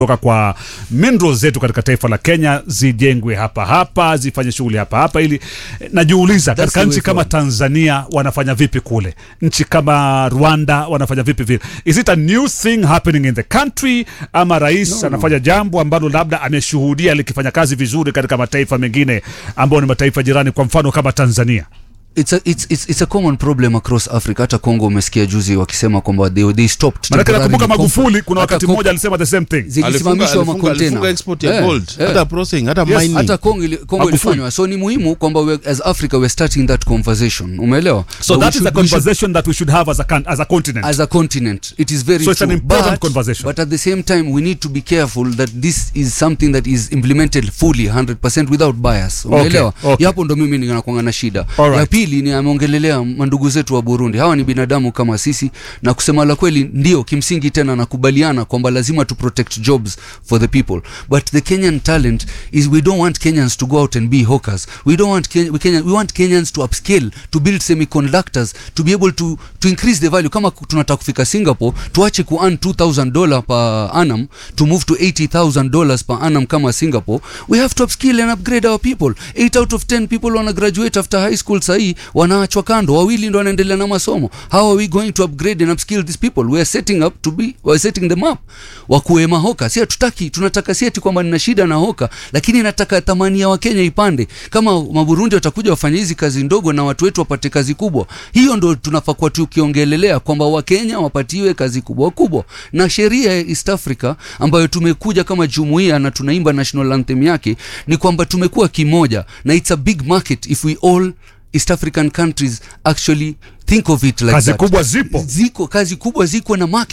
kutoka kwa minerals zetu katika taifa la Kenya zijengwe hapa hapa, zifanye shughuli hapa hapa, ili najiuliza, That's katika the nchi way kama forward. Tanzania wanafanya vipi kule, nchi kama Rwanda wanafanya vipi vile? Is it a new thing happening in the country, ama rais No, anafanya jambo ambalo labda ameshuhudia likifanya kazi vizuri katika mataifa mengine ambayo ni mataifa jirani, kwa mfano kama Tanzania? It's a, it's, it's, it's a common problem across Africa. Hata Congo umesikia juzi wakisema kwamba they, they stopped Maanake temporarily nakumbuka comp- Magufuli kuna hata wakati co- mmoja alisema the same thing. Alifunga- zilisimamishwa alifunga- makontena alifunga export ya Eh, gold eh. hata processing hata Yes, mining hata Kongo, ili, Kongo Magufuli. ilifanywa so ni muhimu kwamba we, as Africa we're starting that conversation umeelewa So But we that is should- a we should- conversation that we should have as a, con- as a continent. as a continent it is very So it's an true. important but, conversation. but at the same time we need to be careful that this is something that is implemented fully 100% without bias umeelewa okay. hapo ndo mimi ninakuanga na shida Alright. ya pili ni ameongelelea mandugu zetu wa Burundi hawa ni binadamu kama sisi na kusema la kweli ndio kimsingi tena nakubaliana kwamba lazima tu protect jobs for the people but the Kenyan talent is we don't want Kenyans to go out and be hawkers we don't want Ken we, Kenyan, we want Kenyans to upscale to build semiconductors to be able to to increase the value kama ku- tunataka kufika Singapore tuache ku earn 2000 dollar per annum to move to 80000 dollars per annum kama Singapore we have to upskill and upgrade our people 8 out of 10 people wana graduate after high school sahii wanaachwa kando wawili ndo wanaendelea na masomo how are we going to upgrade and upskill these people we are setting up to be we are setting them up wakuwe mahoka si hatutaki tunataka si ati kwamba nina shida na hoka lakini nataka thamani ya wakenya ipande kama maburundi watakuja wafanye hizi kazi ndogo na watu wetu wapate kazi kubwa hiyo ndo tunafaa kuwa tukiongelelea kwamba wakenya wapatiwe kazi kubwa kubwa na sheria ya east africa ambayo tumekuja kama jumuiya na tunaimba national anthem yake ni kwamba tumekuwa kimoja na it's a big market if we all east african countries actually think of it like Kazi that. kubwa zipo. ziko kazi kubwa ziko na market